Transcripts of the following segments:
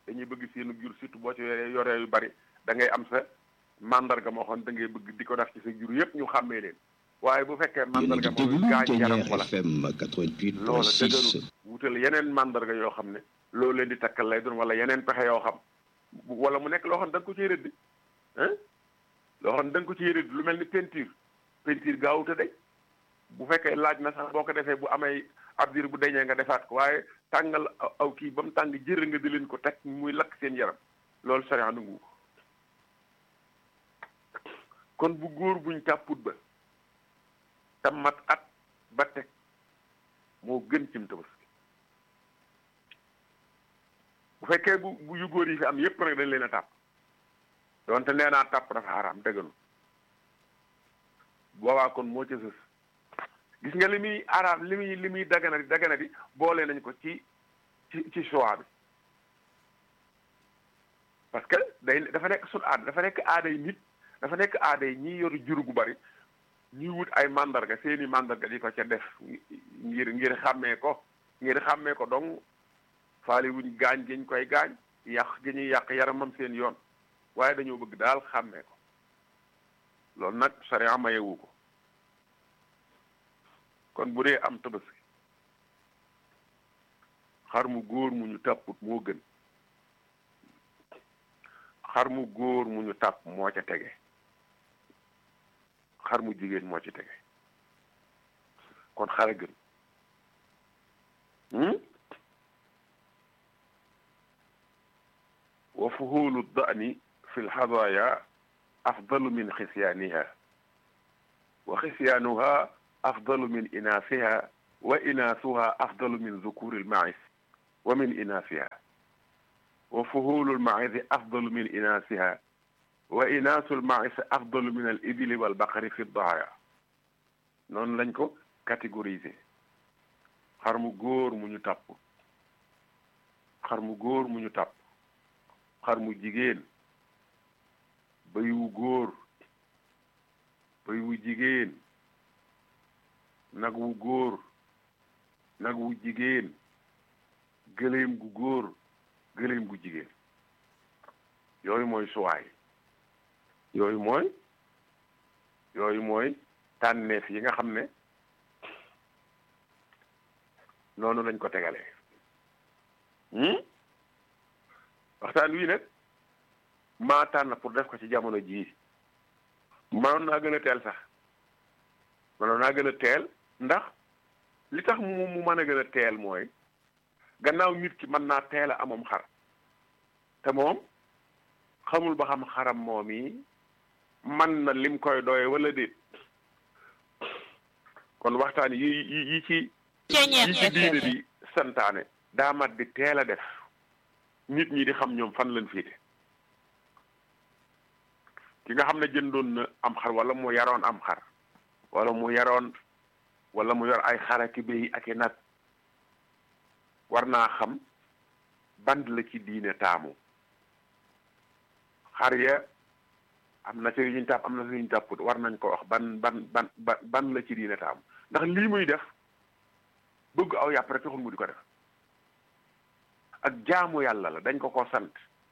dañuy bëgg seenu jur surtout boo ci yoree yoree yu bari da ngay am sa mandarga moo xam da ngay bëgg di ko def ci sa jur yëpp ñu xàmmee leen waaye bu fekkee mandarga moom gaañ yaram wala FM 88.6 loola dëgëru wutal yeneen mandarga yoo xam ne loolu leen di takkal lay doon wala yeneen pexe yoo xam wala mu nekk loo xam ne da nga ko ciy rëdd ah loo xam ne da nga ko ciy rëdd lu mel ni peinture peinture gaawute day bu fekkee laaj na sax boo ko defee bu amee ab diir bu deñee nga defaat ko waaye tàngal aw kii ba mu tàng jër nga di leen ko teg muy lakk seen yaram loolu sariya nangu ko kon bu góor buñ tàpput ba te mat at ba teg moo gën cim tabaski bu fekkee bu bu yu góor yi fi am yépp nag dañ leen a tàpp donte nee naa tàpp dafa xaraam dëgganu boobaa kon moo ca sës gis nga li muy araam li muy li muy dagana di dagana di boole nañ ko ci ci ci choix bi parce que day dafa nekk sun aada dafa nekk aaday nit dafa nekk aaday ñi yor jur gu bari ñuy wut ay mandarga seeni mandarga di ko ca def ngir ngir xàmmee ko ngir xàmmee ko donc faali wuñ gaañ gi ñu koy gaañ yàq gi ñuy yàq yaramam seen yoon waaye dañoo bëgg daal xàmmee ko loolu nag sariya mayewu ko kon bu dee am tabaski xar mu góor mu ñu tàpput moo gën xar mu góor mu ñu tàpp moo ca tege xar mu jigéen moo ci tege kon xar a gën wa fuhulu dani fi lxadaya afdalu min xisyaaniha wa xisyaanuha afdalu min inaasiha wa inaasuha afdalu min zukuri lmaïs wa min inaasiha wa fuhulu lmaïsi afdalu min inaasiha wa inaasul maïs afdalu min al ibili wal baqari fi daaya noonu lañ ko catégoriser xar mu góor mu ñu tàpp xar mu góor mu ñu tàpp xar mu jigéen bëy wu góor bëy wu jigéen nag wu góor nag wu jigéen gëléem gu góor gëléem gu jigéen yooyu mooy suwaay yooyu mooy yooyu mooy tànneef yi nga xam ne noonu lañ ko tegalee waxtaan wii nag maa tànn pour def ko ci jamono jii mënoon naa gën a teel sax mënoon naa gën a teel ndax li tax mu mu mën a gën a teel mooy gannaaw nit ki mën naa teel a amam xar te moom xamul ba xam xaram moom yi man na lim koy doye wala déet kon waxtaan yi yi yi ci yi ci diine di santaane daa mat di teel a def nit ñi di xam ñoom fan lañ féete ki nga xam ne jëndoon na am xar wala mu yaroon am xar wala mu yaroon wala mu yor ay xara ki béy ak i nag war naa xam band la ci diine taamu xar ya am na ci yu ñu tàpp am na ci yu ñu tàpput war nañ ko wax ban ban ban ban la ci diine taamu ndax lii muy def bëgg aw yàpp rek taxul mu di ko def ak jaamu yàlla la dañ ko ko sant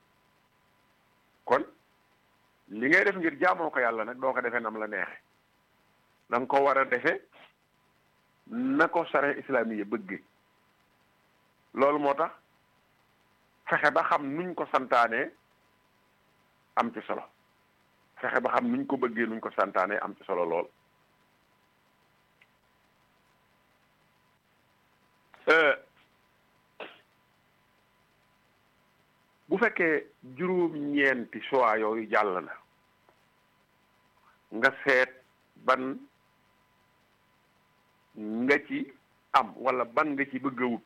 kon li ngay def ngir jaamoo ko yàlla nag doo ko defee nam la neexe da nga ko war a defe na ko sare islamiye bëgge loolu moo tax fexe ba xam nuñ ko santaanee am ci solo fexe ba xam nuñ ko bëggee nuñ ko santaanee am ci solo lool bu fekkee juróom-ñeenti choix yooyu jàll na nga seet ban nga ci am wala ban nga ci bëgg a wut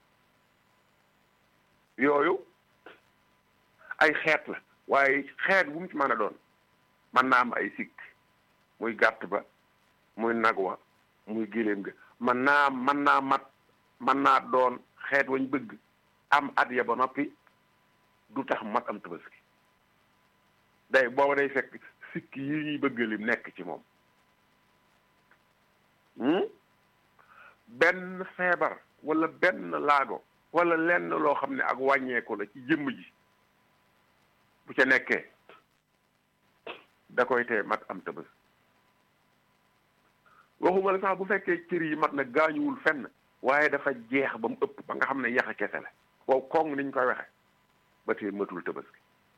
yooyu ay xeet la waaye xeet bu mu ci mën a doon mën naa am ay sikk muy gàtt ba muy nag wa muy géléem ga mën naa mën naa mat mën naa doon xeet wañ bëgg am at ya ba noppi du tax mat am tabaski day booba day fekk sikk yi ñuy bëgg lim nekk ci moom benn feebar wala benn laago wala lenn loo xam ne ak wàññeeku la ci jëmm ji bu ca nekkee da koy tee mat am tëbës waxuma la sax bu fekkee cër yi mat na gaañuwul fenn waaye dafa jeex ba mu ëpp ba nga xam ne yaxa kese la wow koŋ niñ koy waxe ba tey matul tëbës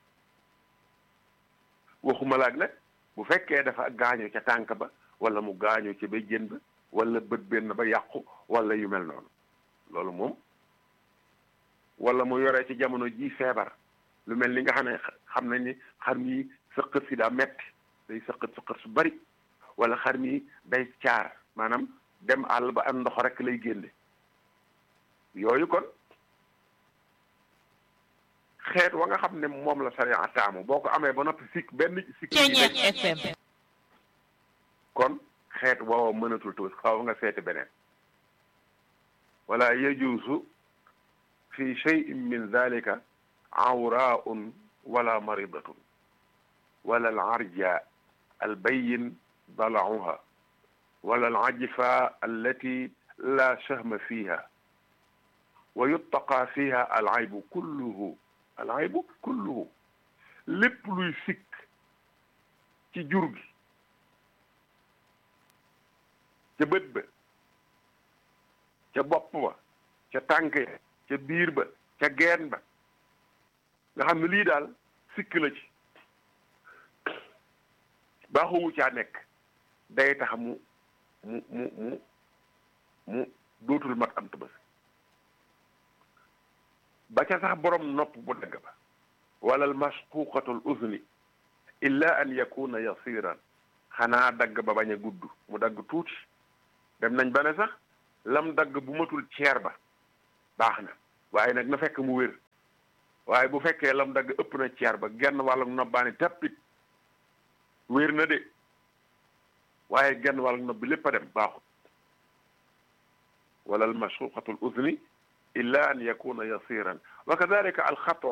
waxuma laag nag bu fekkee dafa gaañu ca tànk ba wala mu gaañu ci ba jën ba wala bët benn ba yàqu wala yu mel noonu loolu moom wala mu yoree ci jamono ji feebar lu mel ni nga xam ne xam nañ ni xar mi sëqët si daa metti day sëqët sëqët su bari wala xar mi day caar maanaam dem àll ba am ndox rek lay génne yooyu kon xeet wa nga xam ne moom la sariya taamu boo ko amee ba noppi sikk benn sikk FM kon xeet woowa mënatul tuus xaw nga seeti beneen wala yajuusu fi cheyin min dalika awraun wala maridatun wala alarja albayin dalauha wala alajfa allati la shahma fiha wa yuttaqa fiha alaybu kulluhu alaybu kulluhu lépp luy sikk ci jur gi ca bët ba ca bopp ba ca tànk ya ca biir ba ca geen ba nga xam ne lii daal sikk la ci baaxuwu caa nekk day tax mu mu mu mu mu dootul mat am tëbës ba ca sax borom nopp bu dagg ba wala al masquqatul uzni illa an yakuna yasiran xanaa dagg ba bañ a gudd mu dagg tuuti dem nañ ba ne sax lam dagg bu matul ceer ba baax na waaye nag na fekk mu wér waaye bu fekkee lam dagg ëpp na ceer ba genn wàllu nobbaani tappit wér na de waaye genn wàllu nob bi lépp a dem baaxul wala al mashuqatu al uzni illa an yakuna yasiran wa kadalika al xatu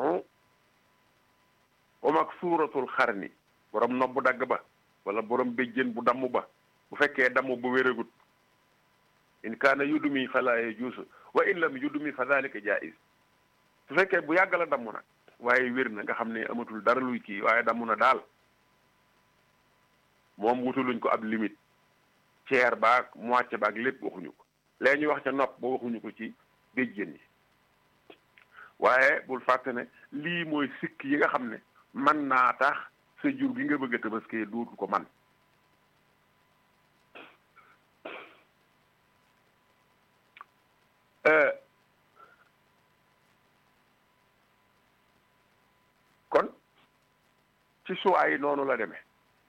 wa maksuratu al xarni borom nob bu dagg ba wala borom béjjén bu damm ba bu fekkee damm bu wéragut in kaana yudumi fala yajuusu wa in lam yudumi fa dalika jaiz su fekkee bu yàgg la damm nag waaye wér na nga xam ne amatul dara luy kii waaye damm na daal moom wutuluñ ko ab limite ceer baag moitié baag lépp waxuñu ko léegi ñuy wax ca nopp ba waxuñu ko ci béjjén yi waaye bul fàtte ne lii mooy sikk yi nga xam ne man naa tax sa jur gi nga bëgg a tabaskee dootu ko man kon ci suwaay yi noonu la demee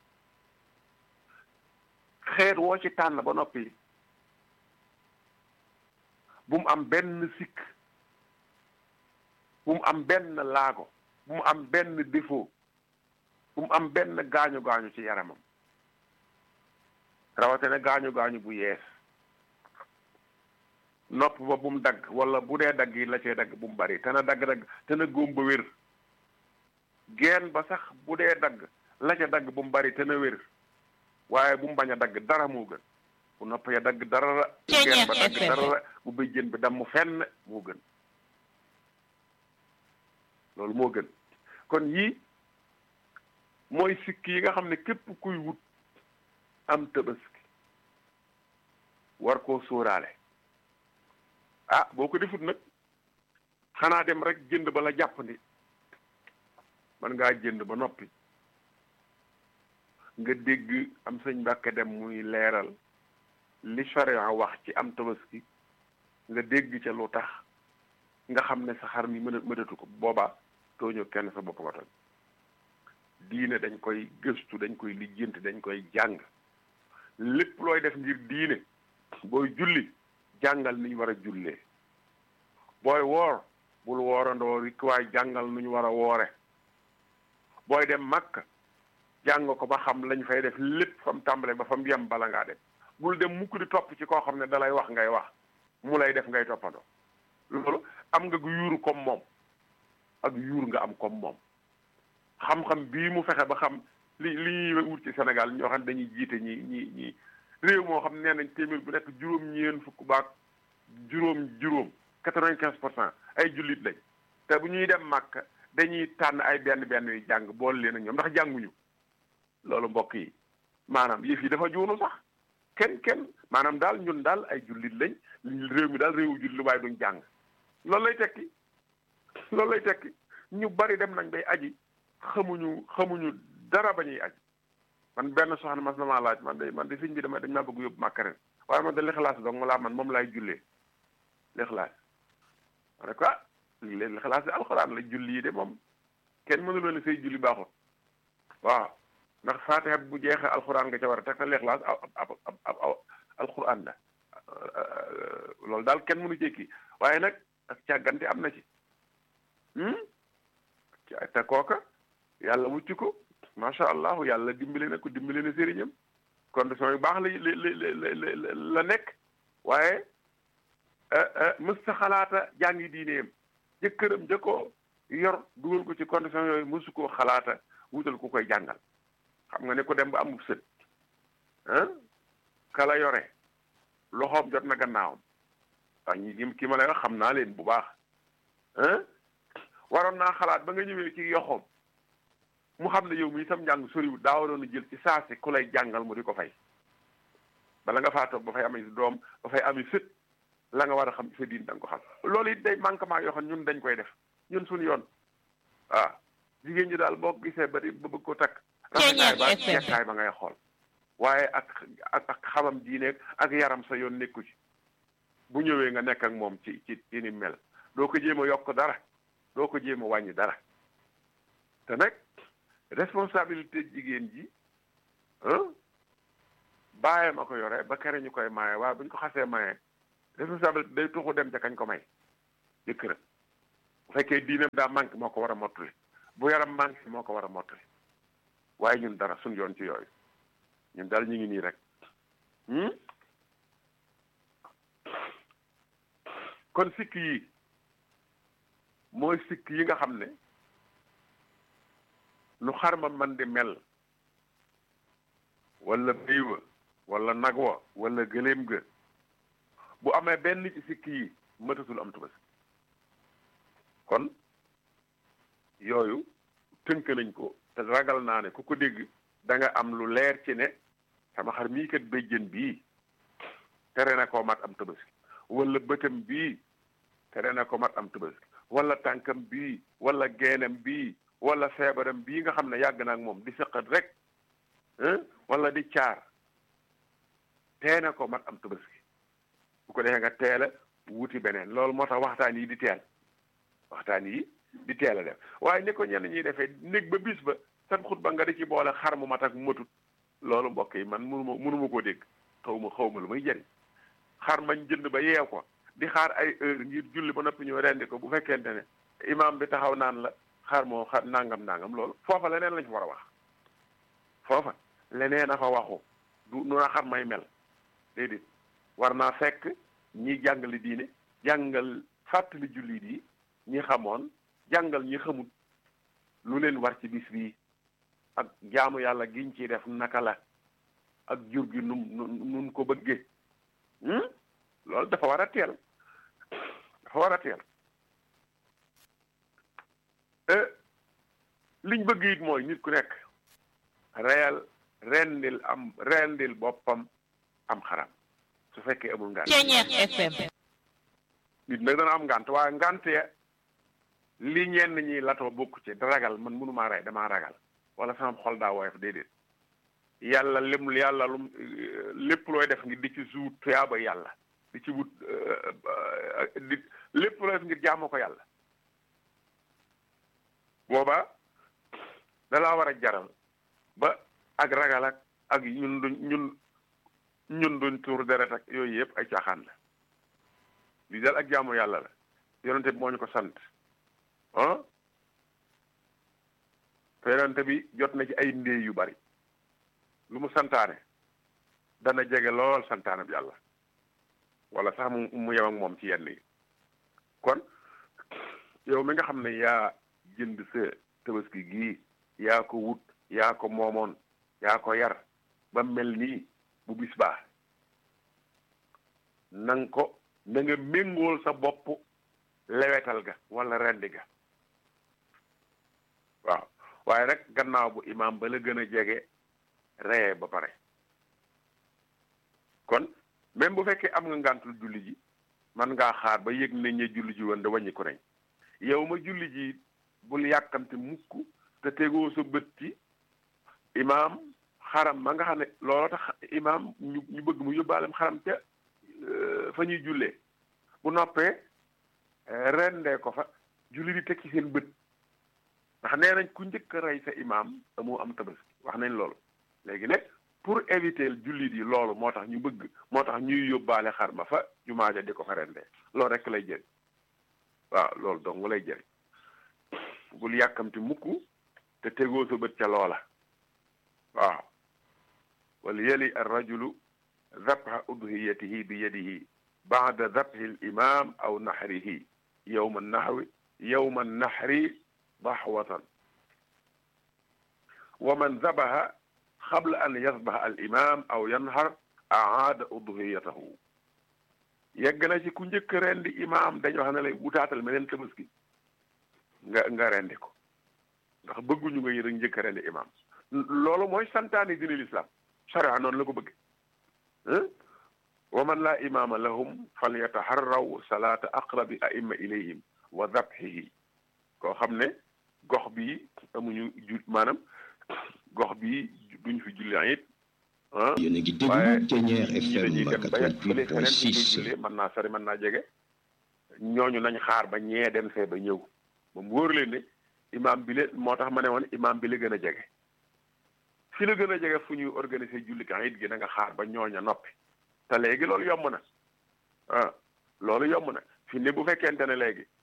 xeet woo ci tànn ba noppi bu mu am benn sikk bu mu am benn laago bu mu am benn défaut bu mu am benn gaañu gaañu ci yaramam rawatina gaañu gaañu bu yees nopp ba bu mu dagg wala bu dee dagg yi la cee dagg bu mu bari te na dagg-dagg te na góom ba wér geen ba sax bu dee dagg la ca dagg bu mu bari te na wér waaye bu mu bañ a dagg dara moo gën bu nopp ya dagg dara la bu geen ba dagg dara la bu bëjjën bi damm fenn moo gën loolu moo gën kon yii mooy sikk yi nga xam ne képp kuy wut am tabaski war koo sóoraale ah boo ko defut nag xanaa dem rek jënd ba la jàppandi man ngaa jënd ba noppi nga dégg am sëñ Mbàkke dem muy leeral li sharia wax ci am tabaski nga dégg ca lu tax nga xam ne sa xar mi mën a mënatu ko boobaa tooñoo kenn sa bopp nga tooñ diine dañ koy gëstu dañ koy lijjanti dañ koy jàng lépp looy def ngir diine booy julli jàngal ni ñu war a jullee booy woor bul woorandoo rik waay jàngal nu ñu war a woore booy dem Makka jàng ko ba xam lañ fay def lépp fa mu tàmbale ba fa mu yem bala ngaa dem bul dem mukk di topp ci koo xam ne dalay wax ngay wax mu lay def ngay toppandoo loolu am nga gu yuuru comme moom ak yuur nga am comme moom xam-xam bii mu fexe ba xam li li ñuy wut ci Sénégal ñoo xam ne dañuy jiite ñi ñi ñi réew moo xam nee nañ téeméer bu nekk juróom-ñeen fukk baak juróom juróom quatre-vingt-quinze pour cent ay jullit lañ te bu ñuy dem màkk dañuy tànn ay benn benn yu jàng boole leen ak ñoom ndax jànguñu loolu mbokk yi maanaam yëf yi dafa juunu sax kenn kenn maanaam daal ñun daal ay jullit lañ réew mi daal réewu jullit waaye duñ jàng loolu lay tekki loolu lay tekki ñu bari dem nañ bay aji xamuñu xamuñu dara ba ñuy aji man benn soxna mas na maa laaj man de man de sëñ bi dama dañ maa bëgg yóbbu màkk ren waaye man de lixlaas dong ma laa man moom laay jullee lixlaas ma ne ko ah léegi lixlaas de alxuraan la julli yi de moom kenn mënuloo ne say julli baaxul waaw ndax faatiha bu jeexee alxuraan nga ca war a teg te lixlaas ab ab ab alxuraan la loolu daal kenn mënu jekki waaye nag ak càggante am na ci te kooka yàlla mucc ko macha allah yàlla dimbali na ko dimbali na sëriñam condition yu baax la la la la nekk waaye mësta xalaata jàngi diineem jëkkëram ja ko yor dugal ko ci condition yooyu mësu koo xalaata wutal ku koy jàngal xam nga ne ko dem ba amub sët ah kala yore loxoom jot na gannaawam waaw ñi ki ma lay wax xam naa leen bu baax ah waroon naa xalaat ba nga ñëwee ci yoxoom mu xam ne yow mi sam njàng soriwul daa waroon a jël ci saasi ku lay jàngal mu di ko fay bala nga faa toog ba fay ami doom ba fay ami sët la nga war a xam sa diin da nga ko xam loolu it day manquement yoo xam ñun dañ koy def ñun suñu yoon waaw jigéen ñi daal boo gisee ba di ba bëgg ko takk rafetaay ba jekkaay ba ngay xool waaye ak ak ak xamam diine ak yaram sa yoon nekku ci bu ñëwee nga nekk ak moom ci ci ci ni mel doo ko jéem a yokk dara doo ko jéem a wàññi dara te nag responsabilité jigéen ji bàyyam a ko yore ba kere ñu koy maye waaye bu ñu ko xasee maye responsabilité day tuxu dem ca kañ ko may jëkkëram bu fekkee diinam daa manqué moo ko war a mottali bu yaram manqué moo ko war a mottali waaye ñun dara suñ yoon ci yooyu ñun daal ñu ngi nii rek kon sikk yi mooy sikk yi nga xam ne nu xarma man di mel wala béy wa wala nag wa wala gëléem ga bu amee benn ci sikk yi mëtatul am tubasi kon yooyu tënk nañ ko te ragal naa ne ku ko dégg da nga am lu leer ci ne sama xar mii kat béjjën bii tere na koo mat am tabaski wala bëtam bii tere na ko mat am tabaski wala tànkam bii wala geenam bii wala feebaram bii nga xam ne yàgg na ak moom di sëqat rek wala di caar tee na ko mat am tabaski bu ko defee nga teel a wuti beneen loolu moo tax waxtaan yi di teel waxtaan yi di teel a def waaye ni ko ñenn ñuy defee néeg ba bis ba seen xutba nga di ci boole xar mu mat ak matut loolu mbokk yi man mënuma mënuma koo dégg xaw ma xaw ma lu muy jëriñ xar mañ jënd ba yeew ko di xaar ay heure ngir julli ba noppi ñëw rendi ko bu fekkente ne imaam bi taxaw naan la xar moo xar nangam nangam loolu foofa leneen lañ fa war a wax foofa leneen a fa waxu du nu na xar may mel déedéet war naa fekk ñi jàngale diine jàngal fàttali jullit yi ñi xamoon jàngal ñi xamul lu leen war ci bis bii ak jaamu yàlla giñ ciy def naka la ak jur gi num nun ko bëggee loolu dafa war a teel dafa war a teel liñ bëgg it mooy nit ku nekk reyal rendil am rendil boppam am xaram su fekkee amul ngànt FM nit nag dana am ngànt waaye ngànt ya li ñenn ñi latoo bokk ci ragal man mënumaa rey damaa ragal wala sama xol daa woyof déedéet yàlla lim yàlla lum lépp looy def ngir di ci suut tuyaaba yàlla di ci wut di lépp looy def ngir jaamoo ko yàlla boobaa dalaa war a jaral ba ak ragal ak ak ñun duñ ñun ñun duñ tuur deret ak yooyu yëpp ay caaxaan la lii daal ak jaamu yàlla la yonente bi moo ñu ko sant ah te yonente bi jot na ci ay ndéey yu bari lu mu santaane dana jege lool santaane bi yàlla wala sax mu mu yem ak moom ci yenn yi kon yow mi nga xam ne yaa jënd sa tabaski gii yaa ko wut yaa ko moomoon yaa ko yar ba mel nii bu bis baax nang ko na nga méngool sa bopp lewetal ga wala rendi ga waaw waaye rek gannaaw bu imaam ba la gën a jege reye ba pare kon même bu fekkee am nga ngàntul julli ji man ngaa xaar ba yëg nañ ne julli ji woon da wàññi ko nañ yow ma julli ji bul yàkkamte mukk te tegoo sa bët ci imaam xaram ma nga xam ne looloo tax imaam ñu ñu bëgg mu yóbbaalem xaram ca fa ñuy jullee bu noppee rendee ko fa julli di teg ci seen bët ndax nee nañ ku njëkk a rey sa imaam amoo am tabaski wax nañ loolu léegi nag pour éviter jullit yi loolu moo tax ñu bëgg moo tax ñuy yóbbaale xar ma fa jumaa ja di ko fa rendee loolu rek lay jëriñ waaw loolu dong lay jëriñ bul yàkkamti mukk te tegoo sa bët ca loola waaw wal yali ar rajulu zabha udhiyatihi bi yadihi baada zabhi al imam aw nahrihi yowma nahwi yowma nahri dahwatan wa man zabaha qabla an yasbaha al imam aw yanhar aada udhiyatahu yegg na ci ku njëkk rendi imaam dañu wax ne lay wutaatal meneen tabaski nga nga rendi ko ndax bëgguñu nga yërë njëkk rendi imaam loolu mooy santaani dina lislaam sharia noonu la ko bëgg wa man laa imaama lahum fal yataharraw salaata aqrabi aimma ilayhim wa dabhihi koo xam ne gox bi amuñu ju maanaam gox bi duñ fi julli it ah yéen a ngi déglu Ténière FM 88.6 mën naa sori mën naa jege ñooñu nañ xaar ba ñee dem fee ba ñëw ba mu wóor leen ne imaam bi le moo tax ma ne woon imaam bi la gën a jege fi la gën a jege fu ñuy organiser julli kan it gi da nga xaar ba ñooña noppi te léegi loolu yomb na ah loolu yomb na fi ne bu fekkente ne léegi